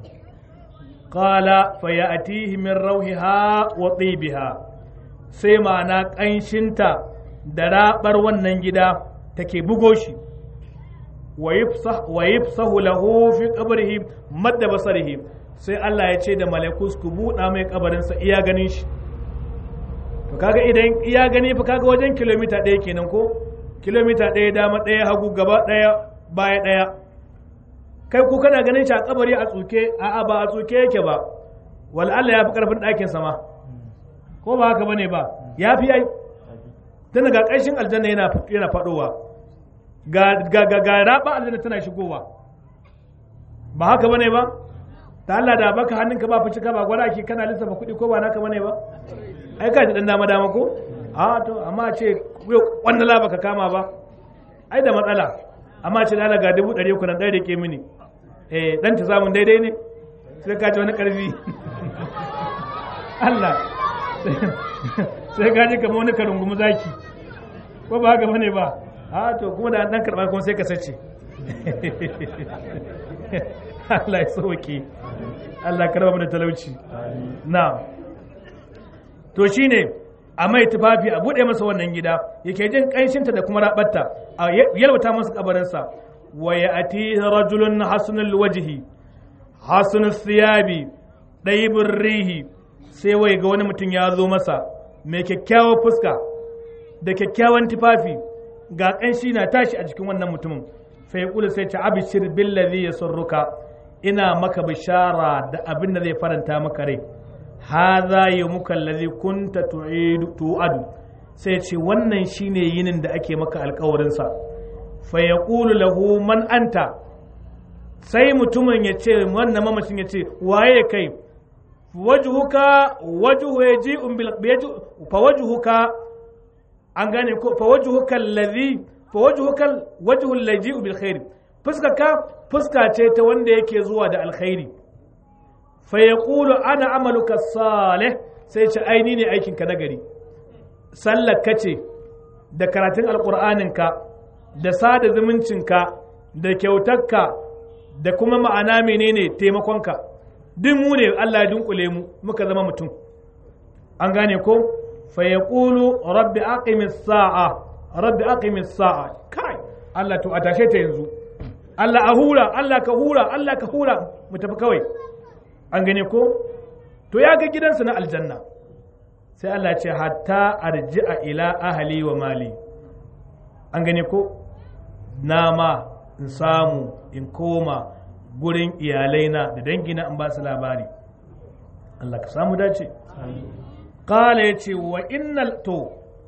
qala fa ya'tihi min rawhiha wa tibiha sai ma'ana kanshinta da rabar wannan gida take bugo shi wa yafsahu lahu fi qabrihi madda basarihi sai Allah ya ce da malakus ku buɗa mai kabarinsa iya ganin shi to kaga idan iya gani fa kaga wajen kilomita ɗaya kenan ko kilomita ɗaya dama ɗaya hagu gaba ɗaya baya ɗaya kai ku kana ganin shi a kabari a tsuke a'a ba a tsuke yake ba wal Allah ya fi karfin ɗakin sama ko ba haka bane ba ya fi ai tana ga ƙarshen aljanna yana yana faɗowa ga ga ga, ga raba aljanna tana shigowa ba haka bane ba ta Allah da baka hannunka ba fice ka ba gwada ake kana lissafa kuɗi ko ba naka bane ba ai ka ji dan dama dama ko a to amma ce wannan la baka kama ba ai da matsala amma ce da ga dubu ɗari uku na ɗaya da ke mini eh dan ta samun daidai ne sai ka ji wani ƙarfi Allah sai ka ji kamar wani karungumu zaki ko ba haka bane ba a to kuma da dan karɓa kuma sai ka sace Allah ya sauke Allah karba mu da talauci na to shine a mai tufafi a bude masa wannan gida yake jin kanshinta da kuma rabatta a yalwata masa kabarinsa wa ya'ti rajulun hasanul wajhi hasanus thiyabi daibur rihi sai wai ga wani mutum ya zo masa mai kyakkyawar fuska da kyakkyawan tufafi ga kanshi na tashi a jikin wannan mutumin fa yaqulu sai ta abshir billazi yasurruka ina maka bishara da abin da zai faranta maka rai hadha yawmuka allazi kunta tu'idu tu'adu sai ce wannan shine yinin da ake maka alkawarin sa fa yaqulu lahu man anta sai mutumin ya ce wannan mamacin ya ce waye kai wajhuka wajhu yaji'un bil fa wajhuka an gane ko fa wajhuka allazi fa wajhuka wajhu allazi bil khair fuska ka fuska ce ta wanda yake zuwa da alkhairi fa yaqulu ana amaluka salih sai ce aini ne aikin ka nagari sallar ka ce da karatun alqur'anin ka da sada zumuncin ka da kyautarka da kuma ma'ana menene taimakon ka duk mu ne Allah ya dunkule mu muka zama mutum an gane ko fa yaqulu rabbi aqimis sa'a rabbi aqimis sa'a kai Allah to a tashe ta yanzu Allah a hura Allah ka hura Allah ka hura mu tafi kawai an gane ko to ya ga gidansa na aljanna sai Allah ce hatta arji'a ila ahli wa mali an gane ko nama in samu in koma gurin iyalaina da dangina in ba su labari Allah ka samu dace kala ya ce wa innal to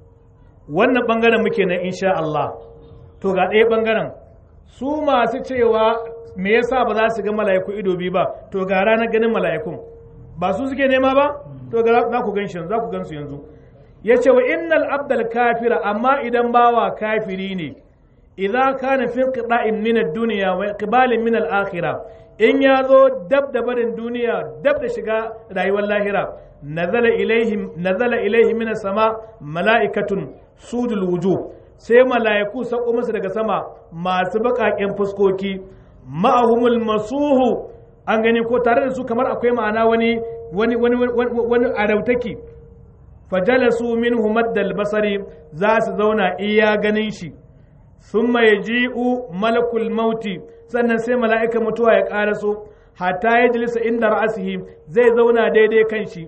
wannan bangaren muke nan insha Allah to ga ɗaya bangaren su masu cewa me yasa ba za su ga mala'iku ido biyu ba to ga ranar ganin mala'ikun ba su suke nema ba to ga za ku ganshi za ku gansu yanzu ya ce wa innal abdal kafira amma idan bawa kafiri ne idza kana fi qida'in min ad-dunya wa iqbalin min al-akhirah in ya zo dab da barin duniya dab da shiga rayuwar lahira nazala ilaihim nazala ilaihi min sama mala'ikatun sudul wujuh sai mala'iku sako masa daga sama masu baƙaƙen fuskoki ma'ahumul masuhu an gani ko tare da su kamar akwai ma'ana wani wani wani wani arautaki fajalasu minhu maddal basari za su zauna iya ganin shi thumma yaji'u malakul mauti sannan sai mala'ika mutuwa ya ƙaraso hatta ya jilisa inda ra'asihi zai zauna daidai kan shi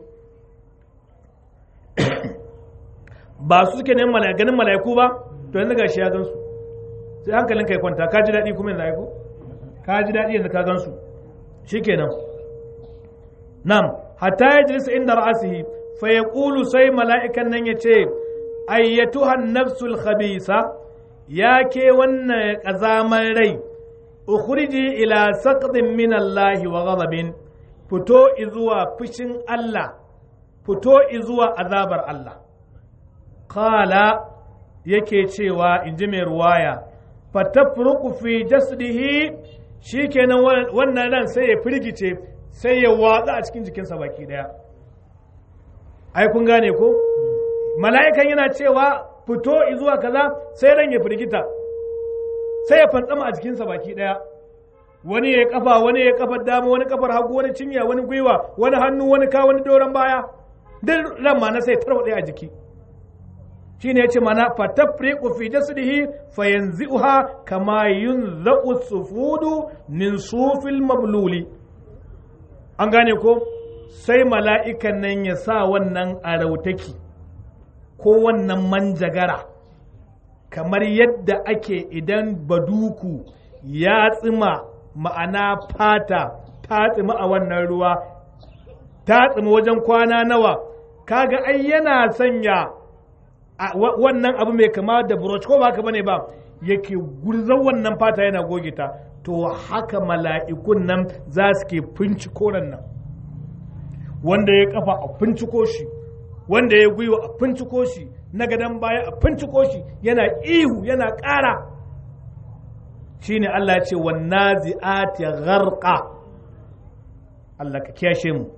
ba su suke neman ganin mala'iku ba to yanzu gashi ya gansu sai hankalin kai kwanta ka ji daɗi kuma yanzu aiko ka ji daɗi yanzu ka gansu shikenan nam hatta ya jilisa inda ra'asihi fa yaqulu sai mala'ikan nan ya ce ayyatuha nafsul khabisa ya ke wannan ƙazaman rai ukhriji ila saqdin min Allah wa ghadabin fito izuwa fushin Allah fito izuwa azabar Allah qala yake cewa in ji mai ruwaya fatafruku fi jasdihi shikenan wannan ran sai ya firgice sai ya watsa a cikin jikinsa baki daya ai kun gane ko mala'ikan yana cewa fito zuwa kaza sai ran ya firgita sai ya fantsama a jikinsa baki daya wani ya kafa wani ya kafar dama wani kafar hagu wani cinya wani gwiwa wani hannu wani ka wani doron baya duk ran ma na sai tarwade a jiki shine yace mana fatafriqu fi jasdihi fayanzi'uha kama yunza'u sufudu min sufil mabluli an gane ko sai mala'ikan nan ya sa wannan arautaki ko wannan manjagara kamar yadda ake idan baduku ya tsima ma'ana fata ta tsima a wannan ruwa ta tsima wajen kwana nawa kaga ai yana sanya wannan abu mai kama da broch ko ba haka bane ba yake gurzan wannan fata yana goge ta to haka mala'ikun nan za su ke finciko nan wanda ya kafa a finciko shi wanda ya gwiwa a finciko shi na gadon baya a finciko shi yana ihu yana ƙara shine Allah ya ce wannazi'ati gharqa Allah ka kiyashe mu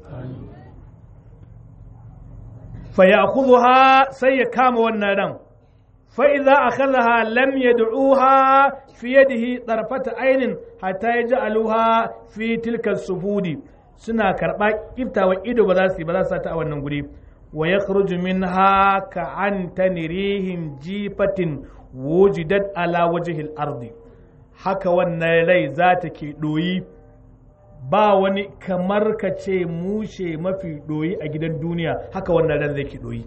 fa ya'khudha sai ya kama wannan ran fa idza akhadha lam yad'uha fi yadihi tarfata aynin hatta yaj'aluha fi tilka sufudi suna karba kiftawa ido ba za su yi ba za su ta a wannan guri wa yakhruju minha ka antani rihin jifatin wujidat ala wajhil ardi haka wannan rai za ta ke ɗoyi ba wani kamar ka ce mushe mafi ɗoyi a gidan duniya haka wannan ran zai ke ɗoyi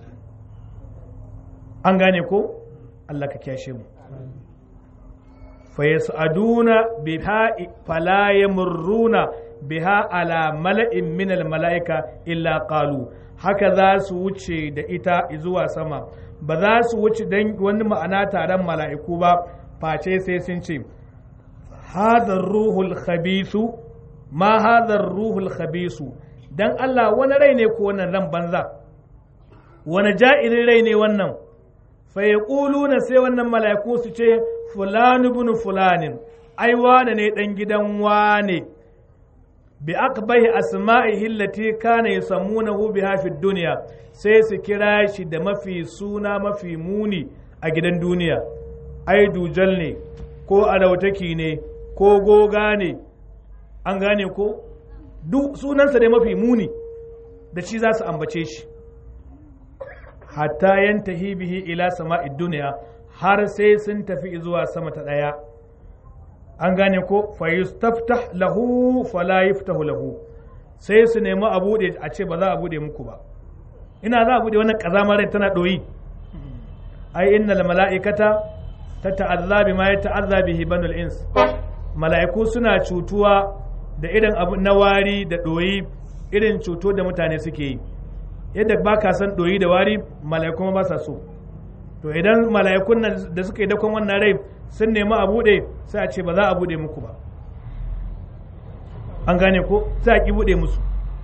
an gane ko Allah ka kyashe mu fayas'aduna biha fala yamurruna biha ala mala'in min mala'ika illa qalu haka za su wuce da ita zuwa sama ba za su wuce dan wani ma'ana taron mala'iku ba face sai sun ce hadar ruhul khabisu ma hadar ruhul khabisu dan Allah wani rai ne ko wannan ran banza wani ja'irin rai ne wannan fa na sai wannan mala'iku su ce fulani bin fulanin ai wane ne dan gidan wane bi aqbahi asma'ihi allati kana yusammunahu biha fi dunya sai su kira shi da mafi suna mafi muni a gidan duniya ai dujal ne ko alautaki ne ko goga ne an gane ko duk sunansa dai mafi muni da shi za su ambace shi hatta yantahi bihi ila sama'id duniya har sai sun tafi zuwa sama ta ɗaya an gane ko fa yustaftah lahu fala yuftahu lahu sai su nemi a buɗe a ce ba za a buɗe muku ba ina za a buɗe wannan ƙazamar rai tana ɗoyi ai innal mala'ikata ta ta'azza bima ya ta'azza bihi banul ins mala'iku suna cutuwa da irin abu na wari da ɗoyi irin cuto da mutane suke yi yadda ba ka san ɗoyi da wari mala'iku ba sa so to idan mala'ikun nan da suka yi dakon wannan rai sun nemi a buɗe sai a ce ba za a buɗe muku ba an gane ko sai a ki buɗe musu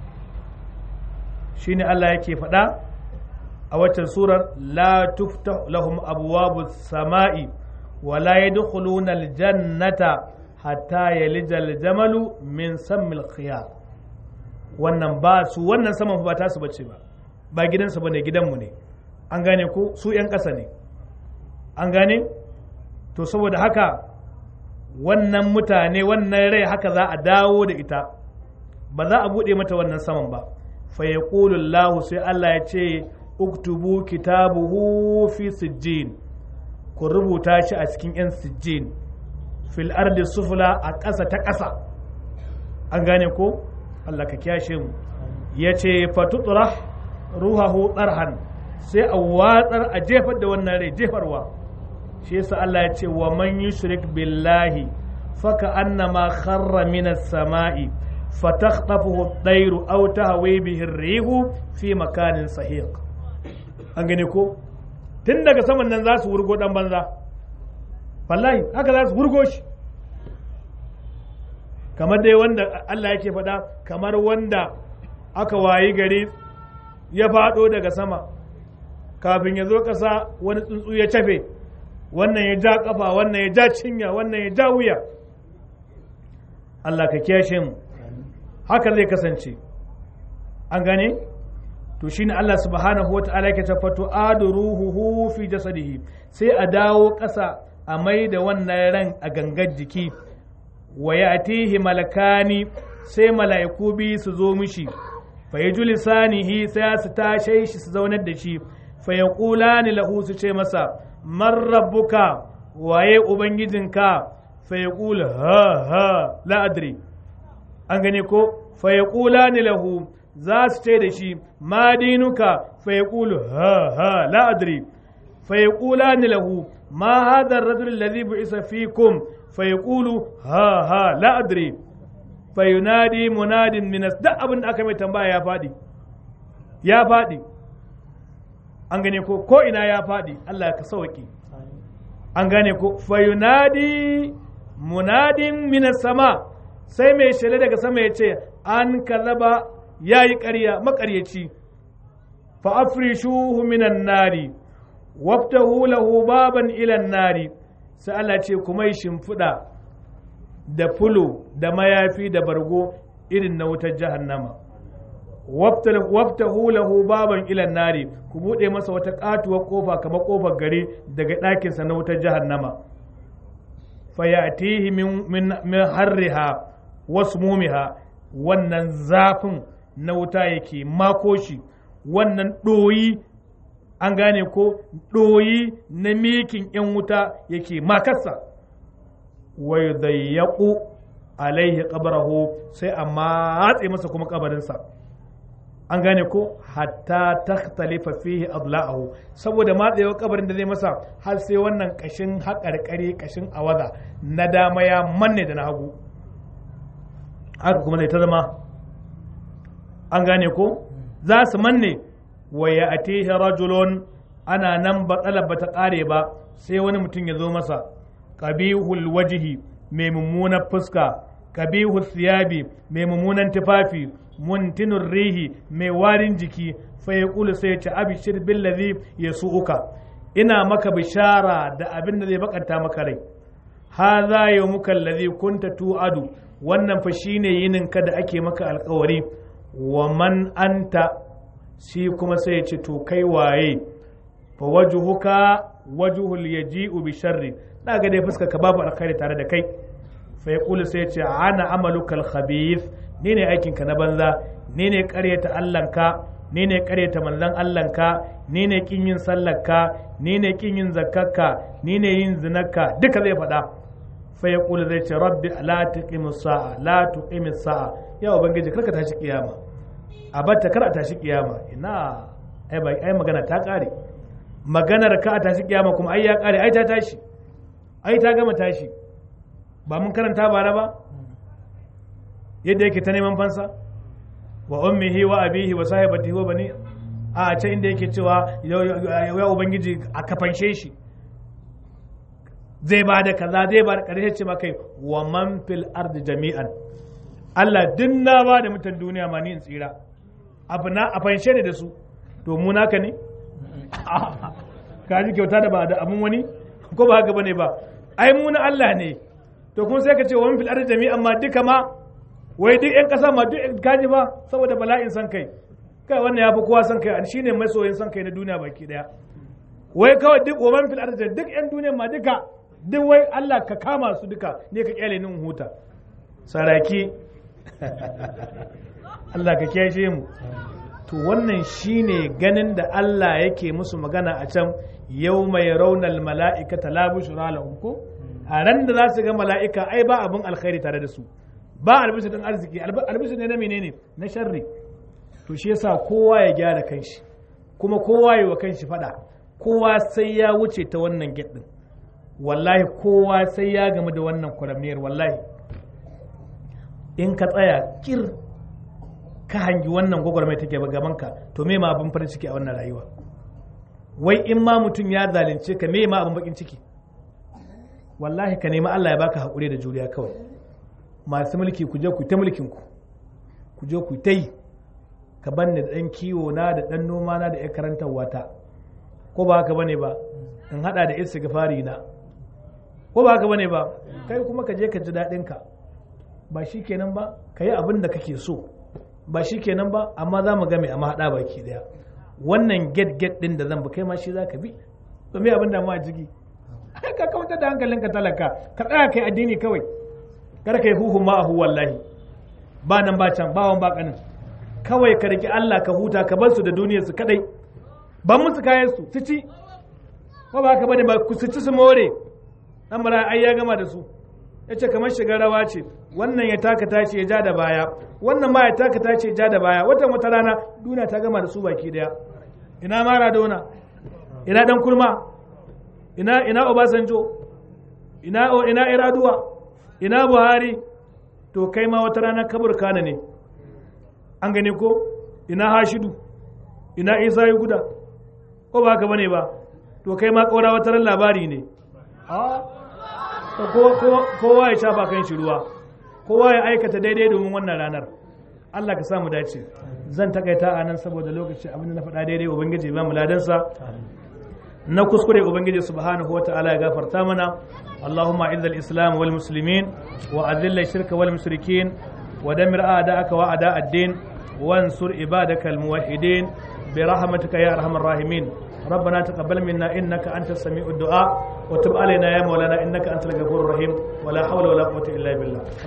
shine Allah yake faɗa a waccan surar la tuftah lahum abwabu sama'i wa la yadkhuluna aljannata hatta yalija aljamalu min sammil khiyar wannan ba su wannan saman ba ta su bace ba ba gidansu bane gidanmu ne an gane ko su 'yan ƙasa ne an gane to saboda haka wannan mutane wannan rai haka za a dawo da ita ba za a buɗe mata wannan saman ba fa ya sai Allah ya ce uktubu kitabuhu fi sijjin ku rubuta shi a cikin 'yan sijjin fil ardi sufula a ƙasa ta ƙasa an gane ko Allah ka kyashe mu ya ce fatutura ruhahu tsarhan sai a watsar a jefar da wannan rai jefarwa shi yasa Allah ya ce wa man yushrik billahi faka annama kharra minas sama'i fatakhtafuhu ad-dayru aw tahwi bihi ar-rihu fi makanin sahiq an gane ko tun daga saman nan za su wurgo dan banza wallahi haka za su wurgo shi kamar dai wanda Allah yake faɗa kamar wanda aka wayi gari ya faɗo daga sama kafin ya zo ƙasa wani tsuntsu ya cafe wannan ya ja ƙafa wannan ya ja cinya wannan ya ja wuya Allah ka kiyashe mu haka zai kasance an gane to shine Allah subhanahu wata'ala yake ta fato adu ruhuhu fi jasadihi sai a dawo ƙasa a mai da wannan ran a gangar jiki wa ya'tihi malakani sai mala'iku bi su zo mishi fa lisanihi sai su tashe shi su zaunar da shi fa yaqulani lahu su ce masa man rabbuka waye ubangijinka fa yaqul ha ha la adri an gane ko fa yaqulani lahu za su ce da shi ma dinuka fa yaqul ha ha la adri fa yaqulani lahu ma hadha ar-rajul alladhi bu'isa fikum fa yaqulu ha ha la adri fa yunadi munadin min da abin da aka mai tambaya ya fadi ya fadi an gane ko ko ina ya fadi Allah ka sauki an gane ko fa yunadi munadin min sama sai mai shele daga sama ya ce an kazaba ya yi ƙarya maƙaryaci fa afrishuhu minan nari waftahu lahu baban ilan nari sai Allah ce kuma yi shimfiɗa da fulo da mayafi da bargo irin na wutar jahannama waftahu lahu baban ilan nari ku buɗe masa wata ƙatuwar ƙofa kamar ƙofar gari daga ɗakinsa na wutar jahannama fayatihi min harriha wasu mumiha wannan zafin na wuta yake mako shi wannan ɗoyi an gane ko ɗoyi na mikin ‘yan wuta yake makarsa wai zayyaku alaihi ƙabarahu sai a matse masa kuma ƙabarinsa an gane ko hatta takhtalifa fihi adla'ahu saboda matsayewar kabarin da zai masa har sai wannan kashin haƙarƙari kashin awaza na dama ya manne da na hagu haka kuma zai ta zama an gane ko za su manne wa ya atihi rajulun ana nan batsalar ba ta ƙare ba sai wani mutum ya zo masa qabihul wajihi mai mummunar fuska qabihul siyabi mai mummunan tufafi muntinur rihi mai warin jiki fa ya kulu sai ya ce abishir billazi yasu'uka ina maka bishara da abin da zai bakanta maka rai hadha yawmuka allazi kunta tu'adu wannan fa shine yinin ka da ake maka alkawari wa man anta shi kuma sai ya ce to kai waye fa wajhuka wajhul yaji'u bi sharri da ga dai fuska ka babu alkhairi tare da kai fa yaqulu sai ya ce ana amaluka alkhabith ni ne aikin ka na banza ni ne ƙaryata Allahnka ni ne ƙaryata manzon Allahnka ni ne kin yin sallarka ni ne kin yin zakkarka ni ne yin zinarka duka zai faɗa fa ya kula zai ce rabbi la tuqimi sa'a la tuqimi sa'a ya ubangiji karka tashi kiyama a batta kar a tashi kiyama ina ai bai ai magana ta kare maganar ka a tashi kiyama kuma ai ya kare ai ta tashi ai ta gama tashi ba mun karanta bara ba yadda yake ta neman fansa wa ummihi wa abihi wa sahibatihi wa bani a can inda yake cewa ya ubangiji a kafanshe shi zai ba da kaza zai ba da ƙarshe ce maka wa man fil ardi jami'an Allah din na ba da mutan duniya ma ni in tsira abu na a fanshe ne da su to mu naka ne ka ji kyauta da ba da abun wani ko ba haka bane ba ai mu na Allah ne to kuma sai ka ce wa man fil ardi jami'an ma duka ma wai duk yan kasa ma duk kaji ba saboda bala'in san kai kai wannan ya fi kowa san kai shine masoyin san kai na duniya baki daya wai kawai duk wa man fil ardi duk yan duniya ma duka duk wai Allah ka kama su duka ne ka kyale nin huta saraki Allah ka kyashe mu to wannan shine ganin da Allah yake musu magana a can yau mai raunar mala'ika ta labu shura ko a ran da za su ga mala'ika ai ba abin alkhairi tare da su ba albishir din arziki albishir ne na menene na sharri to shi yasa kowa ya gyara kanshi kuma kowa yi wa kanshi fada kowa sai ya wuce ta wannan gate din wallahi kowa sai ya gamu da wannan kwaramniyar wallahi in ka tsaya kir ka hangi wannan gwagwarmai take gabanka to me ma abin farin ciki a wannan rayuwa wai in ma mutum ya zalunce ka me ma abin bakin ciki wallahi ka nemi Allah ya baka haƙuri da juriya kawai masu mulki ku je ku ta mulkin ku ku je ku ta yi ka banni da ɗan kiwo na da ɗan noma na da ya karantar wata ko ba haka bane ba in hada da istighfari na ko ba haka bane ba kai kuma ka je ka ji daɗin ka ba shi kenan ba ka yi abin da kake so ba shi kenan ba amma za mu game a mahaɗa baki ɗaya wannan get get ɗin da zan bi kai ma shi za ka bi to me abin da mu a jiki ka kawantar da hankalinka talaka ka tsaya kai addini kawai kar kai huhu ma ahu wallahi ba nan ba can ba wan ba kanin kawai ka riki Allah ka huta ka bar su da duniyar su kadai ban musu kayan su su ci ko ba ka bane ba ku su ci su more dan mara ai ya gama da su yace kamar shiga rawa ce wannan ya taka tace ya ja da baya wannan ma ya taka tace ya ja da baya watan wata rana duniya ta gama da su baki daya ina Maradona ina dan kurma ina ina Obasanjo ina ina Iraduwa ina Buhari to kai ma wata rana kabur kana ne an gane ko ina Hashidu ina Isa ya guda ko ba haka bane ba to kai ma kaura wata ran labari ne kowa ya shafa kan shi ruwa kowa ya aikata daidai domin wannan ranar Allah ka samu dace zan takaita a nan saboda lokaci abin da na faɗa daidai ubangiji ba mu ladansa na kuskure ubangiji subhanahu wata'ala ya gafarta mana Allahumma izza al-islam wal muslimin wa adilla shirka wal mushrikin wa damir a'da'aka wa a'da' ad-din wansur ibadaka al-muwahhidin bi rahmatika ya arhamar rahimin ربنا تقبل منا انك انت السميع الدعاء وتب علينا يا مولانا انك انت الغفور الرحيم ولا حول ولا قوه الا بالله